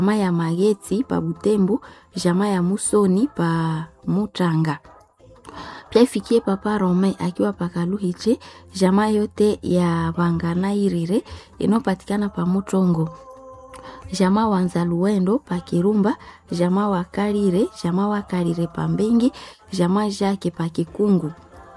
jamaa ya Mageti pa Butembo, jamaa ya Musoni pa Mutanga. Pia ifikie papa Rome akiwa pakaluhiche, jamaa yote ya Banganairire inayopatikana pa Mutongo, jamaa wa Nzaluwendo pa Kirumba, jamaa wa Karire, jamaa wa Karire pa Mbengi, jamaa Jake pa Kikungu,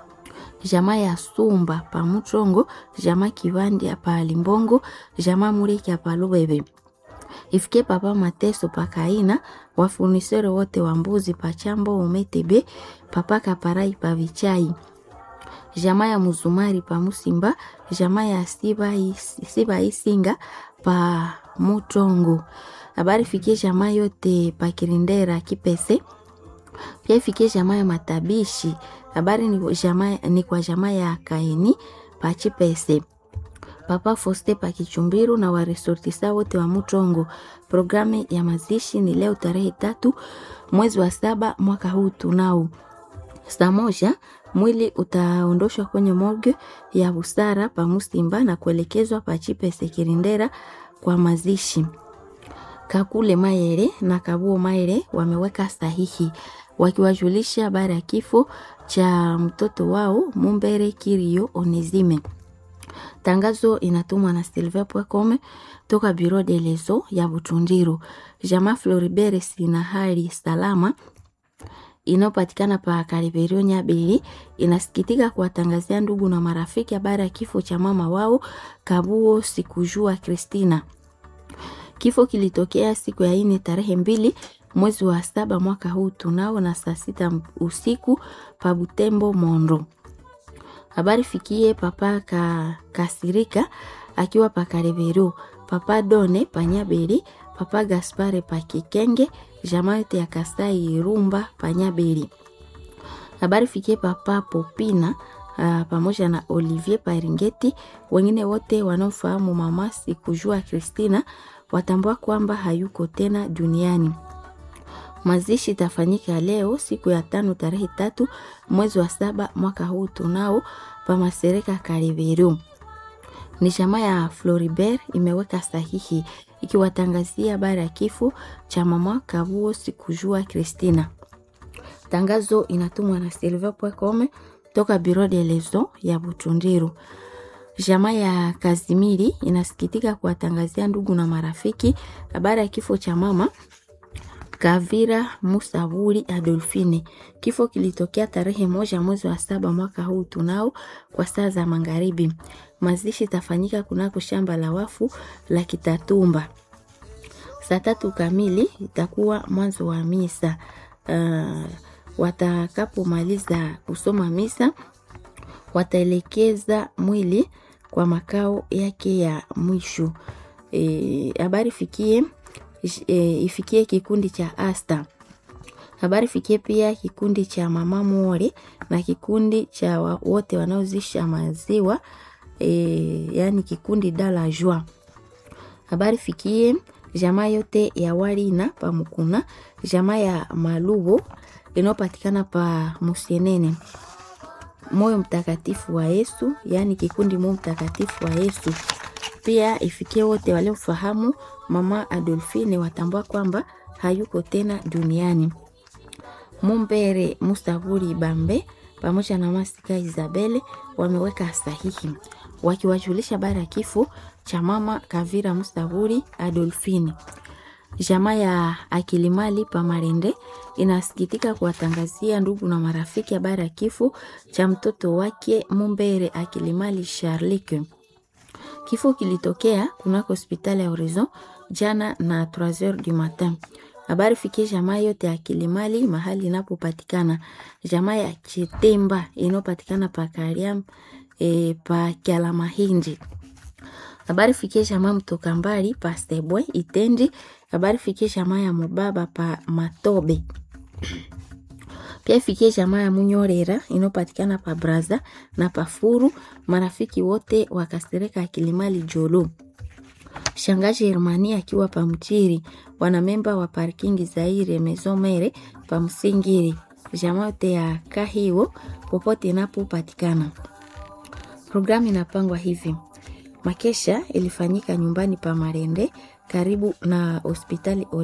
jamaa ya Sumba pa Mutongo, jamaa Kivandi pa Limbongo, jamaa Mureki pa Lubebe ifike papa Mateso pakaina wafunisere wote wa mbuzi pachambo umetebe papa Kaparai pa Vichai jamaa ya Muzumari pa Musimba jamaa ya Siba, Siba Isinga pa Mutongo. Habari fikie jamaa yote pa Kirindera Kipese, pia ifikie jamaa ya Matabishi. Habari ni, jamaa, ni kwa jamaa ya Kaini pa Chipese Papa Foste pa Kichumbiru na waresortisa wote wa Mutongo. Programu ya mazishi ni leo tarehe tatu mwezi wa saba mwaka huu tunao. Saa moja mwili utaondoshwa kwenye morgue ya Busara pa Musimba na kuelekezwa pa Chipese Kirindera kwa mazishi. Kakule Mayere na Kabuo Mayere wameweka sahihi wakiwajulisha habari ya kifo cha mtoto wao Mumbere Kirio Onezime. Tangazo inatumwa na Silver.com toka Bureau de leso ya Butundiru. Jamaa Floribert sina hali salama inayopatikana pa Kariberio Nyabili inasikitika kuwatangazia ndugu na marafiki habari ya kifo cha mama wao Kabuo Sikujua Kristina. Kifo kilitokea siku ya ine tarehe mbili mwezi wa saba mwaka huu tunao na saa sita usiku pa Butembo Mondo. Habari fikie papa ka, Kasirika akiwa pa Kareveru, papa Done Panyabeli, papa Gaspare pa Kikenge, jamaa yote ya Kasai Irumba Panyabeli. Habari fikie papa Popina uh, pamoja na Olivier Paringeti. Wengine wote wanaofahamu mama Sikujua Kristina watambua kwamba hayuko tena duniani. Mazishi itafanyika leo siku ya tano tarehe tatu mwezi wa saba mwaka huu tunao pa Masereka Kariveru. Ni jamaa ya Floribert imeweka sahihi ikiwatangazia habari ya kifo cha mama Kabuo Sikujua Kristina. Tangazo inatumwa na Silver.com toka Bureau de leso ya Butundiru. Jamaa ya Kazimiri inasikitika kuwatangazia ndugu na marafiki habari ya kifo cha mama Kavira Musaburi Adolfine. Kifo kilitokea tarehe moja mwezi wa saba mwaka huu tunao kwa saa za magharibi. Mazishi tafanyika kunako shamba la wafu la Kitatumba saa tatu kamili, itakuwa mwanzo wa misa. Uh, watakapomaliza kusoma misa wataelekeza mwili kwa makao yake ya mwisho. Habari e, fikie E, ifikie kikundi cha Asta. Habari fikie pia kikundi cha Mama Mori na kikundi cha wa, wote wanaozisha maziwa e, yani kikundi Dala Joie. Habari fikie jamaa yote ya Walina pa Mukuna, jamaa ya Malubo inayopatikana pa Musienene. Moyo mtakatifu wa Yesu, yani kikundi Moyo mtakatifu wa Yesu pia ifikie wote waliofahamu mama Adolfine watambua kwamba hayuko tena duniani. Mumbere Musaburi Bambe pamoja na Masika Isabele wameweka sahihi wakiwajulisha habari ya kifo cha mama Kavira Musaburi Adolfine. Jamaa ya Akilimali Pamarende inasikitika kuwatangazia ndugu na marafiki habari ya kifo cha mtoto wake Mumbere Akilimali Charlike. Kifo kilitokea kunako hospitali ya Horizon jana na 3h du matin. Habari fikie jamaa yote ya Kilimali mahali inapopatikana. Jamaa ya Chitemba inayopatikana pa Kariam e, pa Kialamahindi. Habari fikie jamaa mtoka mbali pa Stebwe Itendi. Habari fikie jamaa ya Mubaba pa Matobe. Pia ifikie jamaa ya Munyorera inayopatikana pa Braza na Pafuru. Marafiki wote wakasereka Kilimali Jolo. Shangazi Hermani akiwa pa Mchiri, wanamemba wa parkingi Zaire Mesomere pa Msingiri, jamaa yote ya Kahiwo popote inapopatikana. Programu inapangwa hivi: makesha ilifanyika nyumbani pa Marende karibu na hospitali